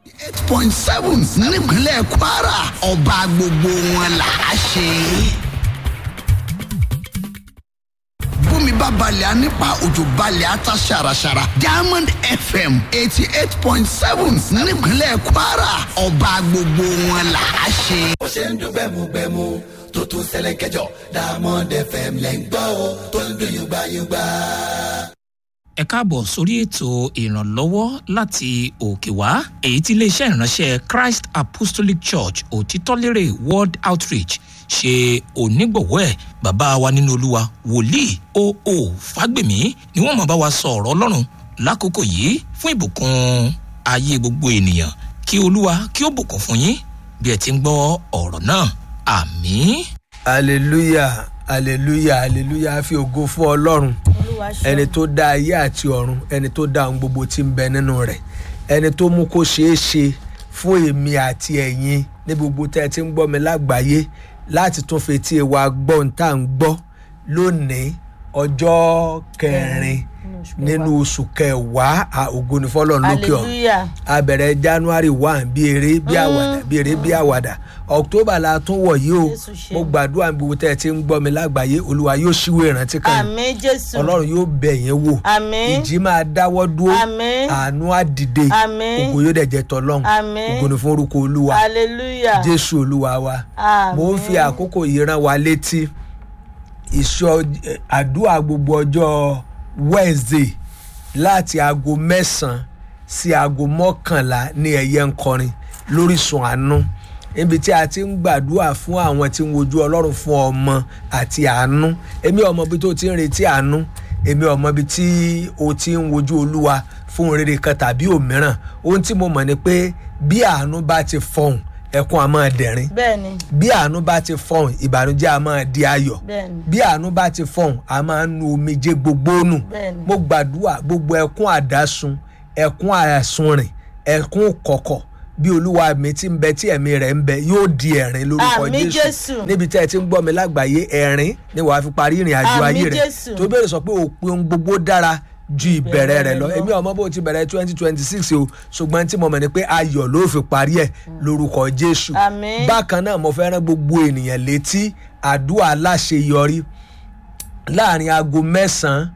eight point seven nípínlẹ̀ kwara ọba gbogbo wọn là á ṣe. bómi bá balẹ̀ á nípa òjò balẹ̀ á ta ṣàràṣàrà diamond fm eighty eight point seven nípínlẹ̀ kwara ọba gbogbo wọn là á ṣe. bó ṣe ń dún gbẹmugbẹmu tó tún ṣẹlẹ̀ kẹjọ diamond fm lẹ́ ń gbọ́ o tó ń dún yùgbàyùgbà. ẹ káàbọ̀ sórí ètò ìrànlọ́wọ́ láti òkè wá èyí tí iléeṣẹ́ ìránṣẹ́ christ apostolic church òtítọ́lérè world outreach ṣe onígbọ̀wọ́ ẹ̀ bàbá wa nínú olúwa wòlíì oo fágbèmí ni wọ́n máa bá wa sọ ọ̀rọ̀ ọlọ́run lákòókò yìí fún ìbùkún ayé gbogbo ènìyàn kí olúwa kí ó bùkún fún yín bí ẹ ti ń gbọ́ ọ̀rọ̀ náà àmín. hallelujah hallelujah hallelujah fi ògo fún ọlọ́run ẹni tó dá ayé àti ọ̀run ẹni tó dá ohun gbogbo tí ń bẹ nínú rẹ̀ ẹni tó mú kó ṣeé ṣe fún èmi àti ẹ̀yin ní gbogbo tẹ́ ẹ ti ń gbọ́ mi lágbàáyé láti tún fetí wa gbọ́ ohun tá à ń gbọ́ lónìí ọjọ́ kẹrin nínú oṣù kẹwàá à, ògo ni fọlọ́run lókè ọ̀run hallelujah a bẹ̀rẹ̀ january one bí eré bí àwàdà bí eré bí àwàdà october la tún wọ̀ yìí o Jésù ṣe. mo gbàdúrà gbogbo tẹ́ ẹ ti ń gbọ́ mi lágbàáyé olúwa yóò ṣíwèé ìrántí kan àmì jésù ọlọ́run yóò bẹ̀ yẹn wò Àmín. ìjì máa dáwọ́ dúró Àmín. àánú á dìde Àmín. ògo yóò dẹ̀ jẹ́ tọ́lọ́run Àmín. ògo ni fún orúkọ olúwa hallelujah jésù olúwa wa Àmín. mo ń fi àkókò yìí rán wa létí ìṣọ eh, àdúrà gbogbo ọjọ́ wednesday láti aago mẹ́sàn-án sí aago mọ́kànlá ní ẹ̀yẹ ń kọrin lórísun àánú níbi tí a ti ń gbàdúrà fún àwọn tí ń wojú ọlọ́run fún ọmọ àti àánú èmi ọmọ bí tó ti ń retí àánú èmi ọmọ bí tí o ti ń wojú olúwa fún rere kan tàbí òmíràn ohun tí mo mọ̀ ni pé bí àánú bá ti fọhùn ẹkún a máa dẹ̀rín bẹ́ẹ̀ni bí àánú bá ti fọhùn ìbànújẹ́ a máa di ayọ̀ bẹ́ẹ̀ni bí àánú bá ti fọhùn a máa ń nu omijé gbogbo nù Bẹ́ẹ̀ni. mo gbàdúrà gbogbo ẹkún àdásun ẹkún àsunrìn ẹkún kọ̀kọ̀ bí olúwa mi ti ń bẹ tí ẹ̀mí rẹ̀ ń bẹ yóò di ẹ̀rín lórúkọ Àmín jésù Jésù. níbi tí ẹ ti ń gbọ́ mi lágbàáyé ẹ̀rín ni wàá fi parí ìrìn àjò Àmín ayé rẹ̀ Jésù. tó bẹ̀rẹ̀ sọ pé òpin ohun gbogbo dára ju ìbẹ̀rẹ̀ rẹ̀ lọ rẹ̀ lọ. èmi ọmọ bó ti bẹ̀rẹ̀ twenty twenty six o ṣùgbọ́n tí mo mọ̀ ni pé ayọ̀ ló fi parí ẹ̀ lórúkọ jésù Àmín. bákan náà mo fẹ́ rán gbogbo ènìyàn létí àdúrà aláṣeyọrí láàrin aago mẹ́sàn-án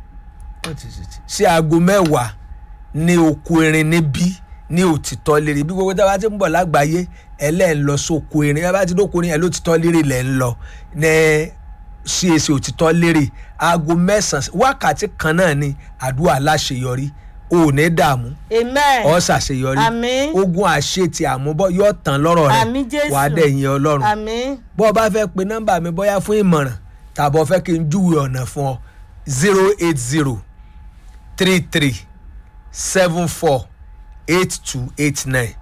sí aago mẹ́wàá ní oko erin níbí ní òtítọ́ lérè bí gbogbo tí a bá ti ń bọ̀ lágbàáyé ẹ lẹ́ ń lọ sóko erin ẹ bá ti dóko erin ẹ lótìtọ́ lérè lẹ́ ń lọ ní cac òtítọ́ lérè aago mẹ́sàn-án wákàtí kan náà ni àdúrà aláṣeyọrí o ò ní dààmú amen ọ ṣàṣeyọrí Àmín. ogun àṣetì àmúbọ yóò tán lọ́rọ̀ rẹ Àmín Jésù. wàá dẹ̀yìn ọlọ́run àmì bọ́ ọ bá fẹ́ pe nọ́mbà mi bóyá fún ìmọ̀ràn tàbí ọ fẹ́ kí n júwe ọ̀nà fún ọ zero eight zero three three seven four eight two eight nine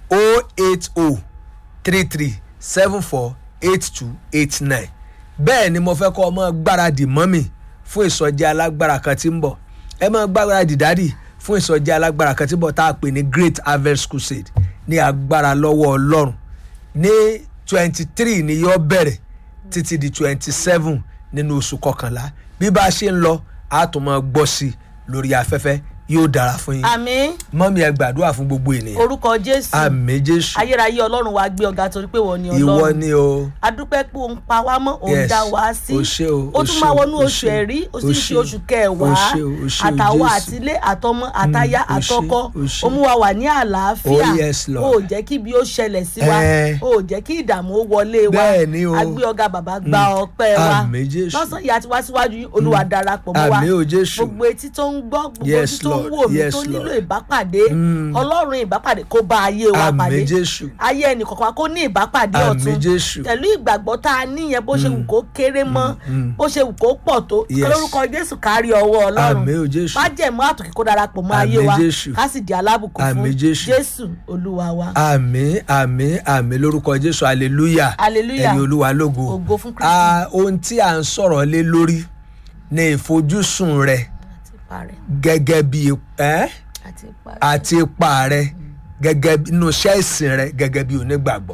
o eight o three three seven four eight two eight nine bẹ́ẹ̀ ni mo fẹ́ kọ́ ọmọ gbáradì mọ́mì fún ìsọjí alágbára kan tí ń bọ̀ ẹ máa gbáradì dádì fún ìsọjí alágbára kan tí ń bọ̀ tá a pè ní great harvest crusade ní agbára lọ́wọ́ ọlọ́run ní twenty three ni yóò bẹ̀rẹ̀ títí di twenty seven nínú oṣù kọkànlá bí bá a ṣe ń lọ a tún máa gbọ́ sí i lórí afẹ́fẹ́ yóò dára fún yín àmì mọ́mí ẹ gbàdúrà fún gbogbo ènìyàn orúkọ jésù àmì jésù ayérayé ọlọ́run wa gbé ọ̀gá torí pé wọ́n ni ìwọ ọlọ́run ni o adúpẹ́ pé òun pa wá mọ́ òun Yes. dá wá sí O ṣé o, ó o tún ṣé máa o, wọnú o oṣù ṣé o, ẹ̀rí ó o sì ń ṣé ṣe o, oṣù o kẹwàá ṣé o, o ṣé o, àtàwọn Jésù. àtilé àtọmọ àtayá o ṣé, àtọkọ o ṣé. ó mú wa wà ní àlàáfíà Oh, yes, Lord. ó jẹ́ kí ibi ó ṣẹlẹ̀ sí wa Eh. ó jẹ́ kí ìdààmú ó wọlé wa Bẹ́ẹ̀ ni o. agbé ọ̀gá bàbá gba ọpẹ́ wa Àmín, Jésù. lọ́sàn-án yìí àti wá síwájú yìí, olúwa darapọ̀ mọ́ wa Àmín o, Jésù. gbogbo etí tó ń gbọ́ gbogbo Yes, etí tó ń Lord. wò mí Yes, tó nílò Lord. ìbápàdé ọlọ́run ìbápàdé kó bá ayé wa Àmín, pàdé Jésù. ayé ẹnì kọ̀ọ̀kan wa kó ní ìbápàdé Àmín, ọ̀tun Jésù. pẹ̀lú ìgbàgbọ́ tá a níyẹn bó ṣe wù kó kéré mọ́ bó ṣe wù kó pọ̀ tó Yes. lórúkọ jésù kárí ọwọ́ ọlọ́run Àmín o, Jésù. májẹ̀mú àtòkè kó darapọ̀ mọ́ ayé Àmín, wa Jésù. ká sì di alábùkún fún Àmín, Jésù. jésù olúwa wa. àmì àmì àmì lórúkọ jésù hallelujah Hallelujah. ẹ̀yin olúwa lógo Ògo fún Kristi. Ah, ohun tí à ń sọ̀rọ̀ lé lórí ní ìfojúsùn rẹ àti ipa rẹ̀ gẹ́gẹ́ bí ẹ́ àti ipa rẹ̀. àti ipa rẹ gẹ́gẹ́ bí inú iṣẹ́ ìsìn rẹ gẹ́gẹ́ bí onígbàgbọ́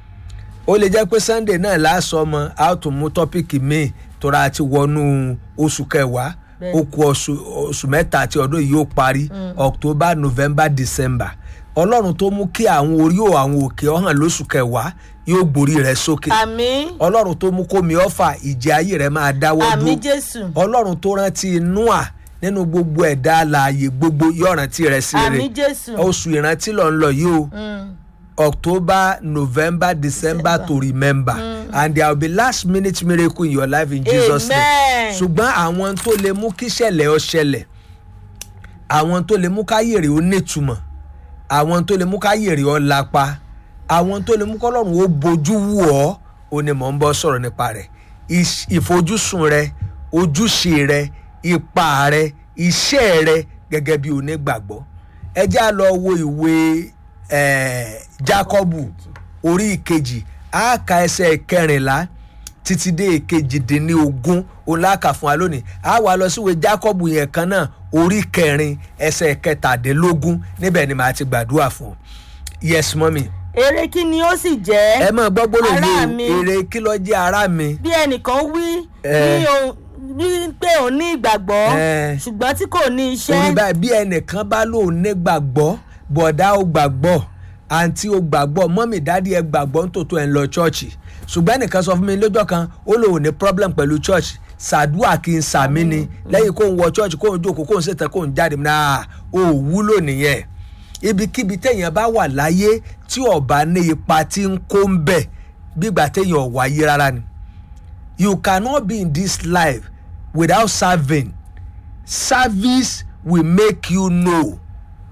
ó lè jẹ́ pé sunday náà lásán ọmọ a ó tún mú tọ́pìkì míì tóra àti wọnú oṣù kẹwàá Bẹ́ẹ̀. ó kù oṣù oṣù mẹ́ta àti ọdún yìí yóò parí october november december ọlọ́run tó mú kí àwọn orí ò àwọn òkè ọ̀hàn lóṣù kẹwàá yóò gborí rẹ sókè àmì ọlọ́run tó mú kómi ọ̀fà ìjì ayé rẹ máa dáwọ́ àmì dúró jésù ọlọ́run tó rántí noah nínú gbogbo ẹ̀dá alààyè gbogbo yóò rántí rẹ sí àmì rere jésù oṣù ìrántí lọ ń lọ yìí o Mm. october november december to remember and there will be last minute miracle in your life in jesus name Amen. ṣùgbọ́n àwọn tó lè mú kí ṣẹlẹ̀ ọ ṣẹlẹ̀ àwọn tó lè mú káyèrè ó nítumọ̀ àwọn tó lè mú káyèrè ọ lápá àwọn tó lè mú kọ́lọ́run ó bojú wù ọ́ ó ní mò ń bọ́ sọ̀rọ̀ nípa rẹ̀ Ìṣ- ìfojúsùn rẹ ojúṣe rẹ ipa rẹ iṣẹ́ rẹ gẹ́gẹ́ bí onígbàgbọ́ ẹ já lọ wo ìwé eh, Jákọ́bù orí ìkejì àáka ẹsẹ̀ kẹrìnlá títí dé ìkejìdínlógún oláka fún wa lónìí a wà lọ síwèé Jákọ́bù yẹn kan náà orí kẹrin ẹsẹ̀ kẹtàdínlógún níbẹ̀ ni màá ti gbàdúrà fún yes mọ́mì èrè kí ni ó sì jẹ́ ẹ máa gbọ́ gbólóhùn ará yìí mi. o èrè kí ló jẹ́ ara mi bí ẹnìkan wí Eh. ní ohun- ní pé òun ní ìgbàgbọ́ Eh. ṣùgbọ́n tí kò ní orí iṣẹ́ báyìí bí ẹnìkan bá lóun ní gbàgbọ́ bọ̀dá ó gbàgbọ́ àǹtí ó gbàgbọ́ mọ́mì dádì ẹ gbàgbọ́ nítòótọ́ ẹ̀ ń lọ chọ́ọ̀chì ṣùgbọ́n ẹnìkan sọ fún mi lọ́jọ́ kan ó lóun ní problem pẹ̀lú chọ́ọ̀chì sàdúà kí n sàmí ni lẹ́yìn kó ń wọ chọ́ọ̀chì kó ń jókòó kó ń ṣètò kó ń jáde náà ó wúlò nìyẹn ibikíbi téèyàn bá wà láyé tí ọba ní ipa tí ń kó ń bẹ̀ gbígbà téèyàn ò wáyé rárá ni you cannot be in this life without serving service will make you know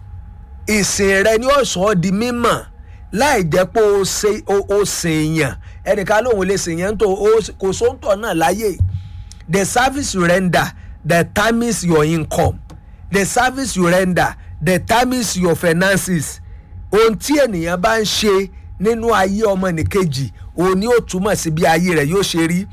ìsìn rẹ ni ó sọ ọ́ di mímọ̀ láì jẹ́ pé o ṣe o o sìn yàn ẹnìkan lóun lè sìn yàn tó o kò sóńtọ̀ náà láyè the service you render determines your income the service you render determines your finances ohun tí ènìyàn bá ń ṣe nínú ayé ọmọnìkejì òun ni ó túmọ̀ sí bí ayé rẹ̀ yóò ṣe rí.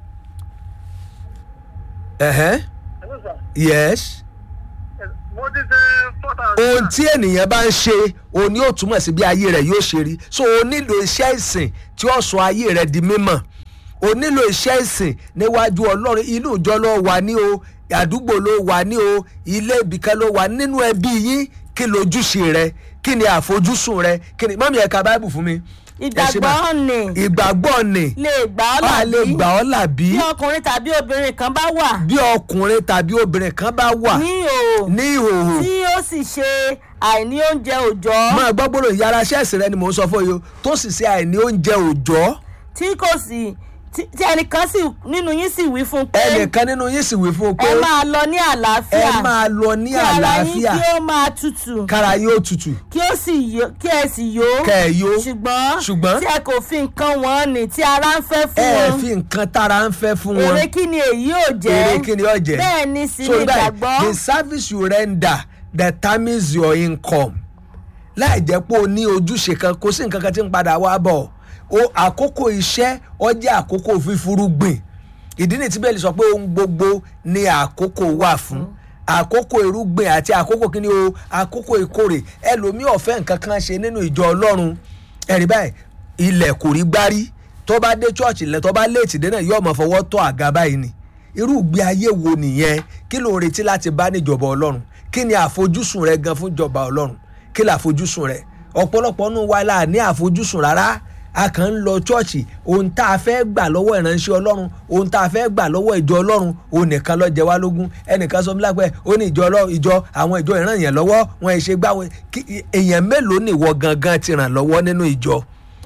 Uh-huh. Hello, sir. yes Yes, mo ti ṣe four thousand. ohun tí ènìyàn bá ń ṣe òun ni ó túmọ̀ sí bí ayé rẹ̀ yóò ṣe rí so o nílò iṣẹ́ ìsìn tí ó sọ ayé rẹ̀ di mímọ̀ o nílò iṣẹ́ ìsìn níwájú ọlọ́run inú ìjọ ló wà ní o àdúgbò ló wà ní o ilé ibìkan ló wà nínú ẹbí yín kí lójúṣe rẹ kí ni àfojúsùn rẹ kí ni mọ́mí ẹ̀ka báìbù fún mi. Ẹ ṣe bá- ìgbàgbọ́ ni ìgbàgbọ́ ni lè gbà ọ́ a lè làbí gbà ọ́ làbí bí ọkùnrin tàbí obìnrin kan bá wà bí ọkùnrin tàbí obìnrin kan bá wà ní ìhòòhò ní ìhòòhò tí ó sì ṣe àìní oúnjẹ òòjọ́ máa gbọ́ gbọ́dọ̀ yàrá ṣẹ́ẹ̀sì rẹ ni mò ń sọ fún yìí o tó sì ṣe àìní oúnjẹ òòjọ́ tí kò sì tí tí ẹnìkan sì nínú yín sì wí fún un pé ẹnìkan nínú yín sì wí fún un pé ẹ máa lọ ní àlàáfíà ẹ máa lọ ní kí ara yín àlàáfíà kí ó máa tutù kára yóò tutù kí ó sì yó kí ẹ sì yó kẹ ẹ yó ṣùgbọ́n ṣùgbọ́n tí ẹ kò fi nǹkan wọ́n ní tí ara ń fẹ́ ẹ fún wọn fi nǹkan tára ń fẹ́ fún wọn èrè kí ni èyí ò jẹ́ èrè kí ni ó jẹ́ bẹ́ẹ̀ ni sì So ni báyìí, ìgbàgbọ́ the service you render determines your income láì jẹ́ pé o ní ojúṣe kan kò sí nǹkan kan tí ń padà wá bọ̀ o àkókò iṣẹ́ ọ jẹ́ àkókò fífúrúgbìn ìdí nìyí tí bẹ́ẹ̀ lè sọ pé ohun gbogbo ni àkókò wà fún àkókò irúgbìn àti àkókò kíni o àkókò ìkórè ẹlòmíì ọ̀fẹ́ nǹkan kan ṣe nínú ìjọ ọlọ́run ẹ̀rí báyìí ilẹ̀ kò rí gbárí tó bá dé chọ́ọ̀chì lẹ̀ tó bá léètì dé náà yóò máa fọwọ́ tọ́ àga báyìí ni irú ìgbé ayé wo nìyẹn kí ló ń retí láti bá níjọba ọlọ́run kí ni àfojúsùn rẹ gan fún ìjọba ọlọ́run kí ni àfojúsùn rẹ ọ̀pọ̀lọpọ̀ nù wa la ní àfojúsùn rárá a kàn ń lọ chọ́ọ̀chì ohun tá a fẹ́ gbà lọ́wọ́ ìránṣẹ́ ọlọ́run ohun tá a fẹ́ gbà lọ́wọ́ ìjọ ọlọ́run òun nìkan ló jẹ wá lógún ẹnìkan sọ fúnlá pé ó ní ìjọ ọlọ́run ìjọ àwọn ìjọ ìran yẹn lọ́wọ́ wọn ẹ̀ ṣe gbá wọn kí- èèyàn mélòó nìwọ gangan ti ràn lọ́wọ́ nínú ìjọ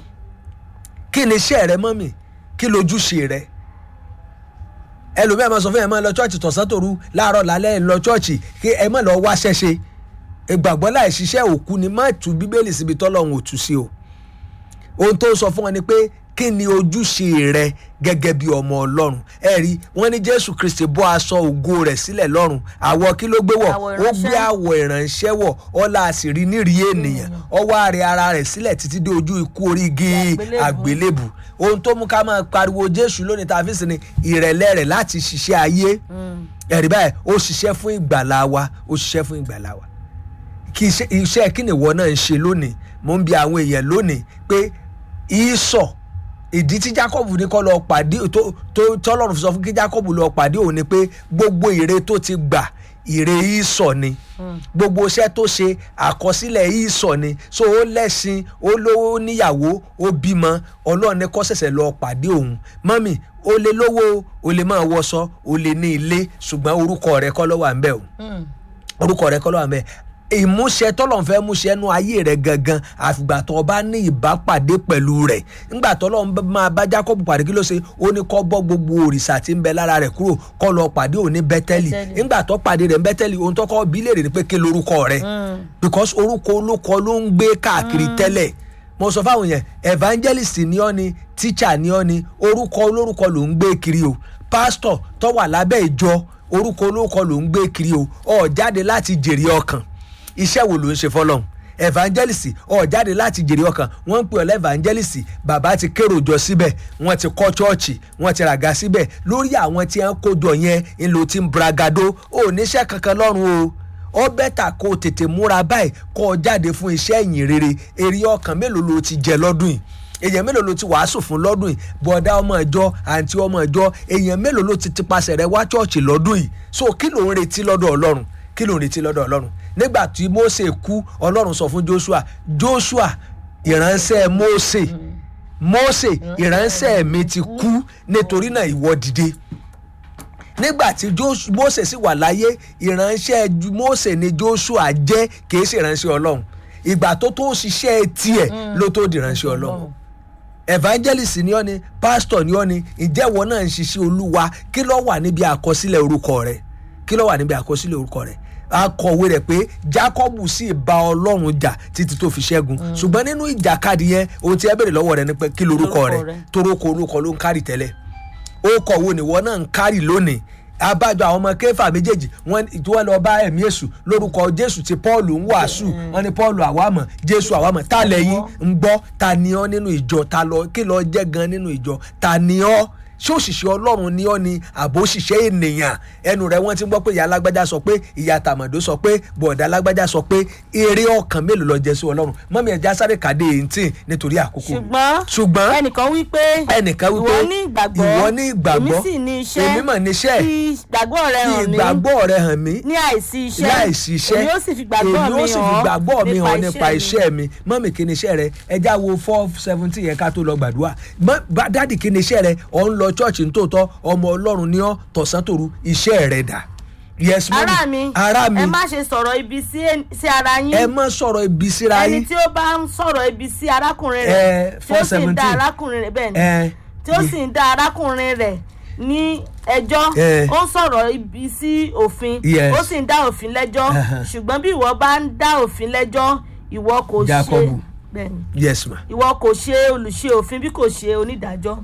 kí ni iṣẹ́ rẹ mọ́mì kí lójúṣe rẹ ẹlòmíà máa sọ fún ẹ máa lọ chọ́ọ̀chì tọ̀sán tòru láàárọ̀ lálẹ́ ẹ̀ lọ chọ́ọ̀chì kí ẹ má lọ wá ṣẹ́ṣe ìgbàgbọ́ láì ṣiṣẹ́ òkú ni má tú bíbélì síbi tọ́lọ́run ò tú sí o ohun tó ń sọ fún wọn ni pé kí ni ojúṣe rẹ gẹ́gẹ́ bí ọmọ ọlọ́run ẹ rí wọn ní jésù kristi bọ́ aṣọ ògo rẹ̀ sílẹ̀ lọ́run àwọ̀ kí ló gbé wọ̀ Àwọ̀ ó gbé ìránṣẹ́. àwọ̀ ìránṣẹ́ wọ̀ ọlá àṣírí nírìí ènìyàn ọwọ́ àrẹ ara rẹ̀ sílẹ̀ títí dé ojú ikú orí igi Àgbélébùú. àgbélébù ohun tó mú ká máa pariwo jésù lónìí tá a fi sìn ní ìrẹ̀lẹ̀ rẹ̀ láti ṣiṣẹ́ ayé ẹ̀rí báyìí ó ṣiṣẹ́ fún ìgbàlá wa ó ṣiṣẹ́ fún ìgbàlá wa kí iṣẹ́ iṣẹ́ kí ni ìwọ náà ń ṣe lónìí mo ń bi àwọn èèyàn lónìí pé ìsọ̀ ìdí tí jacob ní kọ́ lọ pàdé tó tó tọ́lọ́run fi sọ fún kí jacob lọ pàdé òun ni pé gbogbo ère tó ti gbà ìre ìsọ̀ ni gbogbo iṣẹ́ tó ṣe àkọsílẹ̀ ìsọ̀ ni so ó lẹ́sìn ó lówó níyàwó ó bímọ ọlọ́run ní kó ṣẹ̀ṣẹ̀ lọ pàdé òun mọ́mì ó lè lówó ó lè máa wọṣọ ó lè ní ilé ṣùgbọ́n orúkọ rẹ kọ́ ló wà ń bẹ̀ o orúkọ rẹ kọ́ ló wà ń bẹ̀ ìmúṣẹ tọ́lọ́n fẹ́ múṣẹ nú ayé rẹ gangan àfìgbà tó o bá ní ìbápàdé pẹ̀lú rẹ̀ ńgbà tọ́lọ́n bá- máa bá Jákọ́bù pàdé kí ló ṣe ó ní kó bọ́ gbogbo òrìṣà tí ń bẹ lára rẹ̀ kúrò kó lọ pàdé òní Bẹ́tẹ́lì Bẹ́tẹ́lì. ńgbà tó pàdé rẹ̀ ń Bẹ́tẹ́lì ohun tó kọ́ bí léèrè ni pé kí lorúkọ rẹ̀ because orúkọ olókọ ló ń gbé káàkiri tẹ́lẹ̀ mo sọ fáwọn yẹn evangelist ni ọ́ ni teacher ni ọ́ ni orúkọ olórúkọ ló ń gbé kiri o pastor tó wà lábẹ́ ìjọ orúkọ olórúkọ ló ń gbé kiri o ó jáde láti jèrè ọkàn iṣẹ́ wo ló ń ṣe fọlọ́hún evangelist ó jáde láti jèrè ọkàn wọ́n ń pè ọ́ lẹ́vangelist bàbá ti kérò jọ síbẹ̀ wọ́n ti kọ́ chọ́ọ̀chì wọ́n ti ràga síbẹ̀ lórí àwọn tí wọ́n kó jọ yẹn ń lo ti ń bragado ó níṣẹ́ kankan lọ́rùn o ó bẹ́tà kó o tètè múra báyìí kó o jáde fún iṣẹ́ ìyìn rere èrè ọkàn mélòó ló ti jẹ lọ́dún yìí èèyàn mélòó ló ti wàásù fún lọ́dún yìí bọ̀dá ọmọ ìjọ àǹtí ọmọ ìjọ èèyàn mélòó ló ti tipasẹ̀ rẹ wá chọ́ọ̀chì lọ́dún yìí so kí ló ń retí lọ́dọ̀ ọlọ́run kí ló ń retí lọ́dọ̀ ọlọ́run nígbà tí Mósè kú ọlọ́run sọ fún Joshua Joshua ìránṣẹ́ Mósè Mósè ìránṣẹ́ mi ti kú nítorí náà ìwọ dìde nígbà tí Jos- Mósè sì wà láyé ìránṣẹ́ Ju- Mósè ni Joshua jẹ́ kìí ṣe ìránṣẹ́ ọlọ́run ìgbà tó tó ṣiṣẹ́ tiẹ̀ ló tó di ìránṣẹ́ ọlọ́run evangelist ni ọ́ ni pastor ni ọ́ ni ǹjẹ́ ìwọ náà ń ṣiṣẹ́ olúwa kí ló wà níbi àkọsílẹ̀ orúkọ rẹ̀ kí ló wà níbi àkọsílẹ̀ orúkọ rẹ̀ akọ̀wé rẹ̀ pé Jákọ́bù sì bá ọlọ́run jà títí tó fi ṣẹ́gun ṣùgbọ́n nínú ìjàkadì yẹn ohun tí ẹ béèrè lọ́wọ́ rẹ̀ ni pé kí lorúkọ Lorúkọ rẹ̀ rẹ̀. torókọ orúkọ ló ń kárì tẹ́lẹ̀ ó kọ̀ wo nìwọ náà ń kárì lónìí abájọ àwọn ọmọ kéfà méjèèjì wọn tí wọn lọ bá ẹ̀mí èṣù lórúkọ jésù tí paul ń wàásù wọn ní paul àwàmọ̀ jésù àwàmọ̀ ta lẹ́yìn ń gbọ́ ta ni ọ́ nínú ìjọ ta lọ kí lọ jẹ́ gan nínú ìjọ ta ni ọ́ ṣé òṣìṣẹ́ ọlọ́run ni ọ́ ni àbò òṣìṣẹ́ ènìyàn ẹnu rẹ̀ wọ́n ti gbọ́ pé ìyá alágbájá sọ pé ìyá tàmọ̀dó sọ pé bọ̀dá alágbájá sọ pé eré ọkàn mélòó lọ jẹ sí ọlọ́run mọ́mí ẹja sáré kàdé eighteen nítorí àkókò ṣùgbọ́n ṣùgbọ́n ẹnìkan wí pé ẹnìkan wípé ìwọ ní ìgbàgbọ́ ìwọ ní ìgbàgbọ́ èmi sì ní iṣẹ́ èmi mọ̀ níṣẹ́ fi ìgbàgbọ́ rẹ fi hàn mí ìgbàgbọ́ rẹ hàn mí ní àìsí iṣẹ́ láìsí iṣẹ́ èmi ó sì fi ìgbàgbọ́ èmi mi ó sì fi hàn ìgbàgbọ́ mi hàn nípa mi. iṣẹ́ mi mọ́mì kí ni iṣẹ́ rẹ ẹja wo four seventeen yẹn ká tó lọ gbàdúrà Mọ́- bá- dádì kí ni iṣẹ́ rẹ ọ̀ ń lọ chọ́ọ̀chì nítòótọ́ ọmọ ọlọ́run ní ọ́ tọ̀sán tòru iṣẹ́ rẹ dà yes mọ́mì ará mi ará mi ẹ má ṣe sọ̀rọ̀ ibi sí sí ara yín ẹ má sọ̀rọ̀ ibi síra ẹni yín tí ó bá ń sọ̀rọ̀ ibi sí arákùnrin Ẹ, rẹ̀ tí ó sì ń 417. dá arákùnrin rẹ̀ bẹ́ẹ̀ ni ẹ tí ó sì ń dá arákùnrin rẹ̀ ní ẹjọ́ Ẹ. ó ń sọ̀rọ̀ ibi sí òfin Yes. ó sì ń dá òfin lẹ́jọ́ Uh-huh. ṣùgbọ́n bí ìwọ bá ń dá òfin lẹ́jọ́ ìwọ kò ṣe Jákọ́bù. bẹ́ẹ̀ ni yes ma ìwọ kò ṣe olùṣe òfin bí kò ṣe onídàájọ́